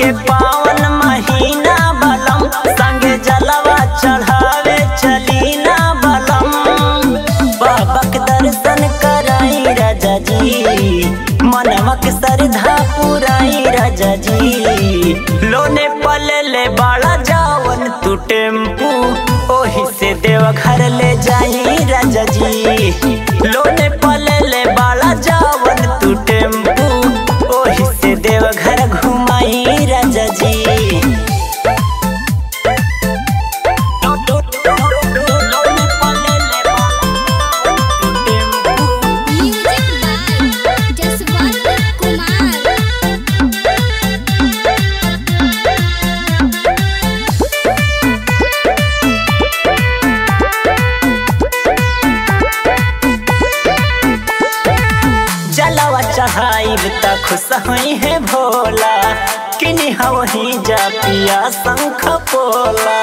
के पावन महीना बलम संगे जलवा चढ़ावे चली ना बलम बाबा के दर्शन कराई राजा जी मनवा के श्रद्धा पुराई राजा जी लोने पले ले बाड़ा जावन तू टेम्पू ओही से देवघर ले जाई राजा जी लोने पले ले बाड़ा जावन तू टेम्पू ओही से देवघर घुमाई राजा जी लोने पले ले बाड़ा तू tempo music by Jaswant Kumar जलवा चढ़ाइब त खुश हुई है भोला किनी वही जा पिया शंख पोला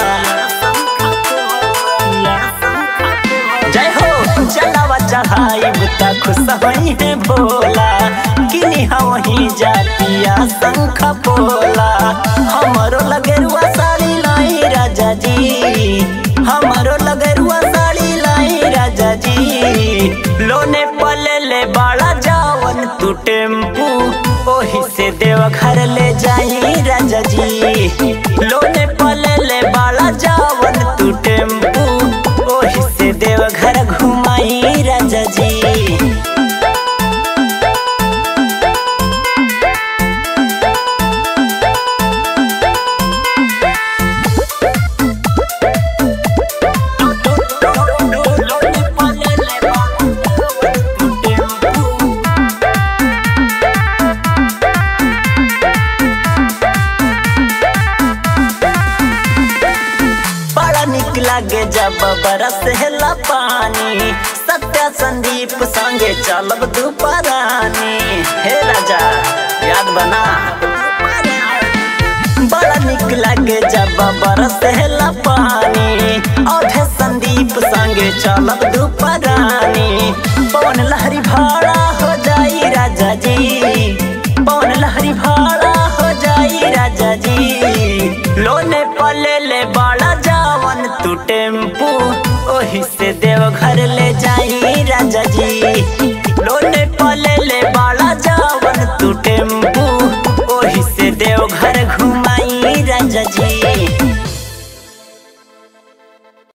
जय हो जलवा चढ़ाइब त खुश हुई है भोला किनी वही जा पिया शंख पोला हमरो लगेरुआ साड़ी लाई राजा जी हमरो लगेरुआ साड़ी लाई राजा जी लोने पले ले बाड़ा जावन तू टेम्पू ओही से देवघर ले जाई राजा जी लोने पले ले बाड़ा जावन तू टेम्पू ओही से देवघर घुमाई राजा जी लोने पले ले बाड़ा तू टेम्पू बड़ा निक लागे जब बरस हेला पानी सत्या संदीप संगे चलब दुपरानी हे राजा याद बना बड़ा निक लागे जब बरस हेला पानी और संदीप संगे चलब दुपरानी पवन लहरी भाड़ा हो जाई राजा जी पवन लहरी भाड़ा हो जाई राजा जी लोने पले ले बाड़ा जावन तू टेम्पू ओही से देवघर ले जाई